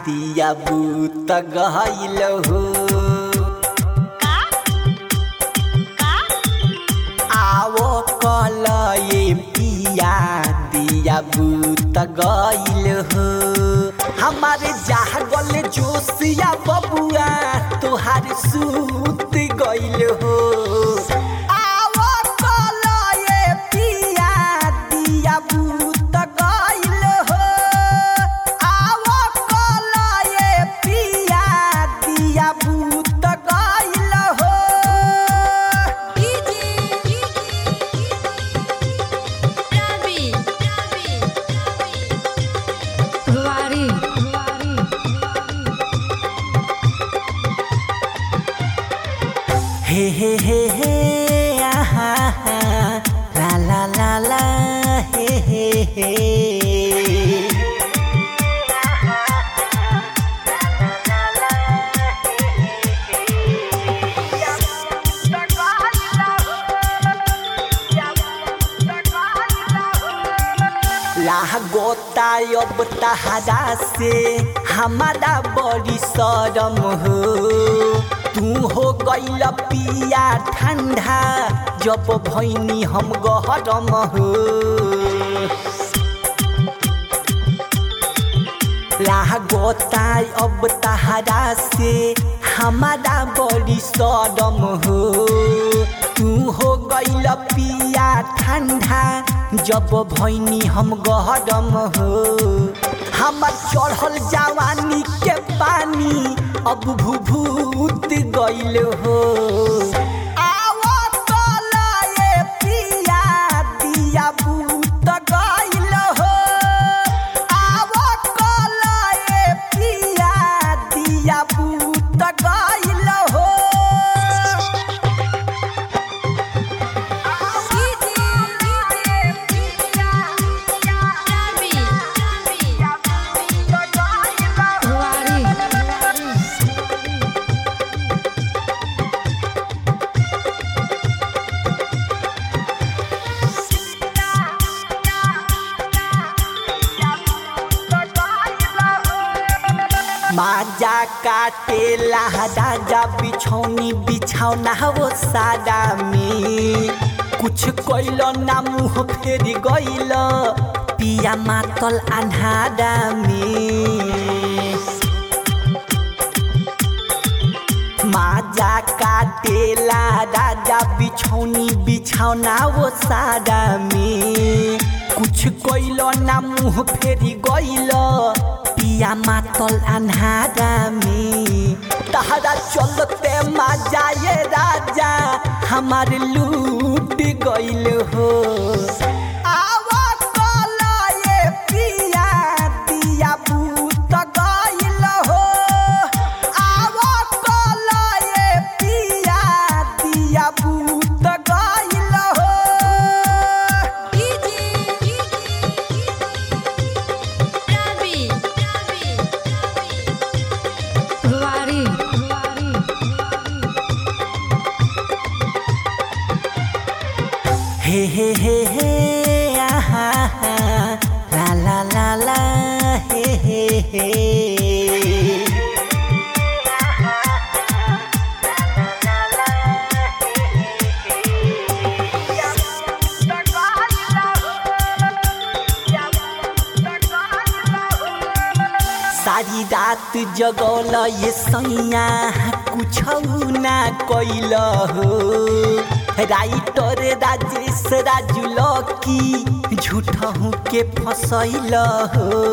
दिया बूत गइल हो आवो कल ये पिया दिया बूत गइल हो हमारे जागल जोशिया बबुआ तोहार सूत गइल हो आवो कल ये पिया दिया बूत गइल हो आवो कल ये पिया दिया बूत गइल हो Ruari. हे हे हे हे आहा हा, ला ला ला ला हे हे हे लाह गोता अब तहरा से हमारा बड़ी शरम हो तू हो गइल पिया ठंडा जब भैनी हम गहरम हो लाह गोता अब तहरा से हमारा बड़ी शरम हो तू हो गइल पिया ठंडा जब भैनी हम गहरम हो हमर चढ़ल जवानी के पानी अब भूभूत गइल हो आवो कल ये पिया दिया बूत गइल हो आवो कल ये पिया दिया बूत गइल हो Ruari. माजा काटे राजा बिछौनी बिछौना वो सादा में कुछ कैल ना मुँह फेर गइल पिया मातल अन्हारा में माजा काटेला राजा बिछौनी बिछौना वो सादा में कुछ कैल ना मुँह फेरी गइल पिया मातल अन्हारा में तहरा चलते माजा ये राजा हमार लूट गइल हो आवा कल ये पिया दिया बूत गइल हो आवो कल ये पिया दिया बूत गइल हो Ruari. हे हे हे हे आहा हा, ला ला ला ला हे हे हे सारी रात जगौल ये सैया कुछ ना कैल हो राइटर राजेश राजू लकी झूठहू के फसैल हो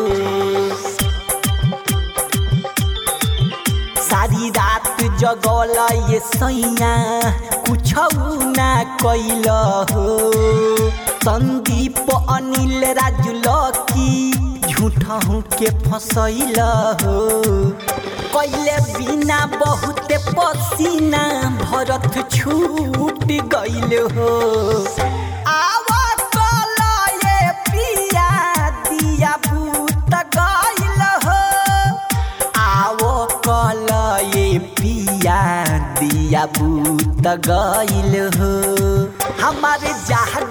सारी रात जगौल ये सैया कुछ ना कैल हो संदीप अनिल राजू लकी झूठहू के फसैल हो कैले बिना बहुते पसीना भरत छूट गइल हो आवा कल ये पिया दिया बूत गइल हो आवो कल ये पिया दिया बूत गइल हो हमारे जहाँ